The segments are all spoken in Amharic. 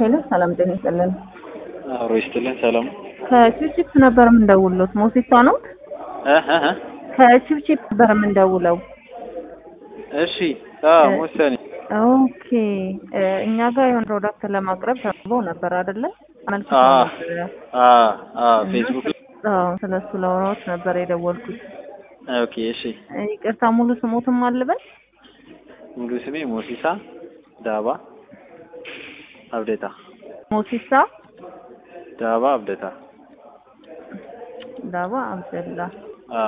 ሄሎ ሰላም ጤና ይስጥልን። አብሮ ይስጥልን። ሰላም ከቺፕቺፕ ነበር የምንደውለው። ሞሲሳ ነው? እህ እህ ከቺፕቺፕ ነበር የምንደውለው። እሺ። አዎ ወሰኔ ኦኬ እ እኛ ጋር የሆነ ፕሮዳክት ለማቅረብ ተብሎ ነበር አይደለ? አመልክቶ አ ነበረ። አ አ ፌስቡክ ላይ አዎ ስለሱ ለማውራት ነበር የደወልኩት። ኦኬ። እሺ። እ ይቅርታ ሙሉ ስሞትም አልበል? ሙሉ ስሜ ሞሲሳ ዳባ አብደታ ሞሲሳ ዳባ አብደታ ዳባ አብደላ። አ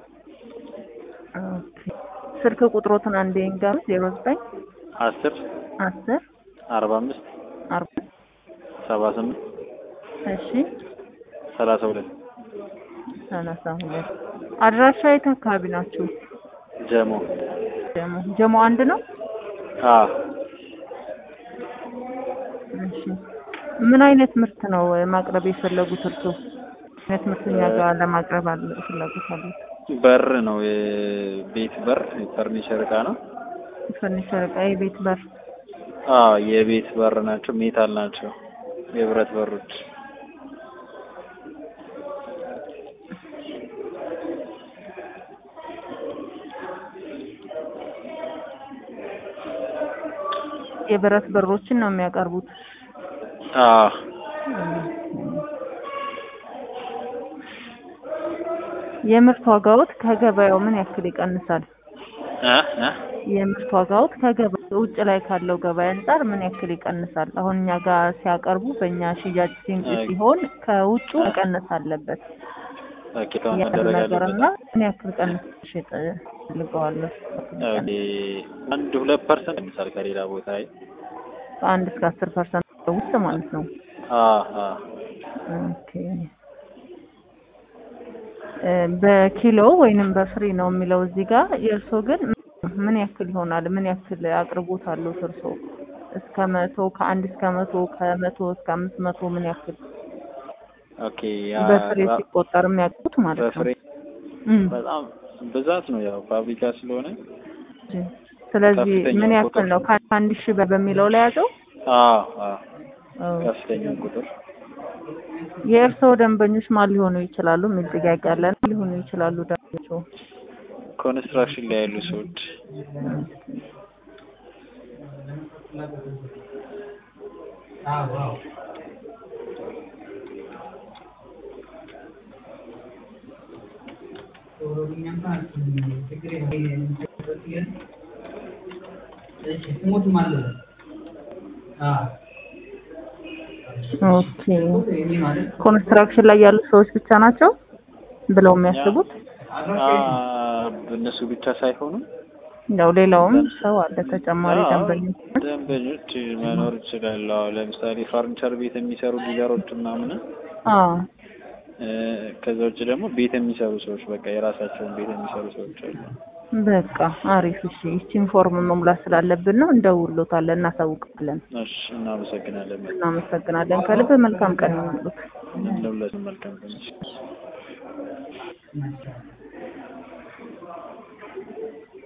ኦኬ ስልክ ቁጥሮትን አንዴ ንገሩ። ዜሮ ዘጠኝ አስር አስር አርባ አምስት አርባ ሰባ ስምንት እሺ ሰላሳ ሁለት ሰላሳ ሁለት አድራሻ የት አካባቢ ናችሁ? ጀሞ ጀሞ ጀሞ አንድ ነው። አ እሺ ምን አይነት ምርት ነው ማቅረብ የፈለጉት እርሶ? አይነት ምርት እኛ ጋር ለማቅረብ አለ ፍላጎት አሉት? በር ነው የቤት በር የፈርኒቸር እቃ ነው። ፈርኒቸር እቃ፣ የቤት በር። አ የቤት በር ናቸው። ሜታል ናቸው። የብረት በሮች የብረት በሮችን ነው የሚያቀርቡት። አ የምርት ዋጋዎት ከገበያው ምን ያክል ይቀንሳል? እ እ የምርት ዋጋዎት ከገበያው ውጭ ላይ ካለው ገበያ አንጻር ምን ያክል ይቀንሳል? አሁን እኛ ጋር ሲያቀርቡ በእኛ ሽያጭ ሲን- ሲሆን ከውጩ መቀነስ አለበት ኦኬ ታውን ያሉ መደረግ ነገር አለበት። እና ምን ያክል ቀንስ ሽጥ ፈልገዋለሁ? ኦኬ አንድ ሁለት ፐርሰንት ይቀንሳል ከሌላ ቦታ ላይ ከአንድ እስከ አስር ፐርሰንት ውስጥ ማለት ነው። አ አ ኦኬ እ በኪሎ ወይንም በፍሬ ነው የሚለው እዚህ ጋር። የእርሶ ግን ምን ያክል ይሆናል? ምን ያክል አቅርቦት አለው እርሶ? እስከ መቶ ከአንድ እስከ መቶ ከመቶ እስከ አምስት መቶ ምን ያክል ኦኬ ያ በፍሬ ራ- ሲቆጠር የሚያውቁት ማለት ነው? በፍሬ እም። በጣም ብዛት ነው ያው ፋብሪካ ስለሆነ ስለዚህ ከፍተኛ ምን ያክል ቁጥር ነው? ከአንድ ሺህ በ- በሚለው ላይ ያዘው? አ አ አዎ። ከፍተኛ ቁጥር የእርስዎ ደንበኞች ማን ሊሆኑ ይችላሉ? የሚል ጥያቄ አለን። ሊሆኑ ይችላሉ ደንበኞቹ? ኮንስትራክሽን ላይ ያሉ ሰዎች ኦኬ ኮንስትራክሽን ላይ ያሉ ሰዎች ብቻ ናቸው ብለው የሚያስቡት? አ እነሱ ብቻ ሳይሆኑ ያው ሌላውም ሰው አለ ተጨማሪ አዎ፣ ደንበኞች። ደንበኞች መኖር ይችላሉ። አዎ፣ ለምሳሌ ፈርኒቸር ቤት የሚሰሩ ዲለሮች ምናምን አዎ እ ከዛ ውጭ ደግሞ ቤት የሚሰሩ ሰዎች በቃ የራሳቸውን ቤት የሚሰሩ ሰዎች አሉ። በቃ አሪፍ። እሺ ይቺን ፎርም መሙላት ስላለብን ነው እንደውሎታለን፣ እናሳውቃለን። እሺ፣ እናመሰግናለን። እናመሰግናለን ከልብ መልካም ቀን ይሁንልዎት። ለሁላችንም መልካም ቀን።